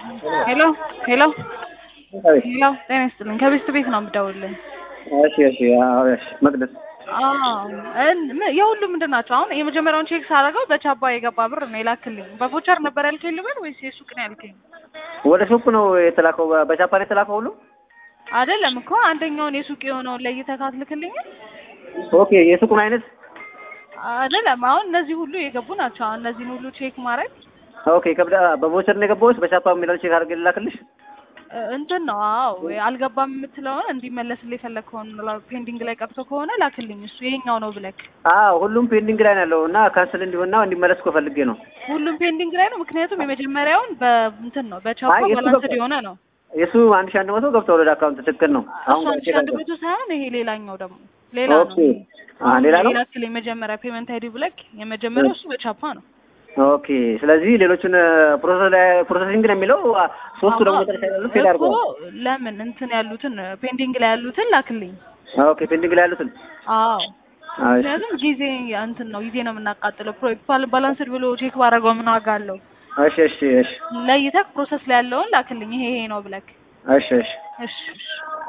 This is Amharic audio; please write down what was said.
ሄሎ ሄሎ ሄሎ ጤና ይስጥልኝ። ከቤት ቤት ነው የምደውልልኝ። እሺ እሺ አዎ እሺ መቅደስ የሁሉም ምንድን ናቸው? አሁን የመጀመሪያውን ቼክ ሳደርገው በቻባ የገባ ብር ነው የላክልኝ። በቮቸር ነበር ያልከኝ ልበል ወይስ የሱቅ ነው ያልከኝ? ወደ ሱቅ ነው የተላከው በጃፓን የተላከው ሁሉ አይደለም እኮ አንደኛውን የሱቅ የሆነውን ለይተህ ካትልክልኝ ኦኬ የሱቁን አይነት አይደለም። አሁን እነዚህ ሁሉ የገቡ ናቸው። አሁን እነዚህን ሁሉ ቼክ ማድረግ ኦኬ ከብዳ በቮቸር ነው የገባው ወይስ በቻፓ የሚለው ቼክ አድርገህ ልላክልሽ? እንትን ነው አዎ፣ አልገባም የምትለውን እንዲመለስልህ የፈለግከውን ፔንዲንግ ላይ ቀርቶ ከሆነ ላክልኝ። እሱ ይሄኛው ነው ብለክ። አዎ ሁሉም ፔንዲንግ ላይ ነው ያለው እና ካንስል እንዲሆንና እንዲመለስ እኮ ፈልጌ ነው። ሁሉም ፔንዲንግ ላይ ነው። ምክንያቱም የመጀመሪያውን በእንትን ነው በቻፓ አይ፣ የሱ ባላንስድ ገብቷል። የሆነ ነው። የሱ አንድ ሺህ አንድ መቶ ገብቷል ወደ አካውንት ትክክል ነው። እሱ አንድ ሺህ አንድ መቶ ሳይሆን ይሄ ሌላኛው ደግሞ ሌላ ነው። ኦኬ አ ሌላ ነው። ላክልኝ መጀመሪያ ፔመንት አይዲ ብለክ። የመጀመሪያው እሱ በቻፓ ነው። ኦኬ ስለዚህ ሌሎቹን ፕሮሰስ ላይ ፕሮሰሲንግ ነው የሚለው አ፣ ሶስቱ ደግሞ መጨረሻ ያሉት ፌል እኮ አድርገዋል። ለምን እንትን ያሉትን ፔንዲንግ ላይ ያሉትን ላክልኝ። ኦኬ ፔንዲንግ ላይ ያሉትን አዎ አይ፣ ምክንያቱም ጊዜ እንትን ነው ጊዜ ነው የምናቃጥለው። ፕሮ ባላንስድ ብሎ ቼክ ባደረገው ምን ዋጋ አለው? እሺ እሺ እሺ ለይተህ ፕሮሰስ ላይ ያለውን ላክልኝ። ይሄ ይሄ ነው ብለክ። እሺ እሺ እሺ እሺ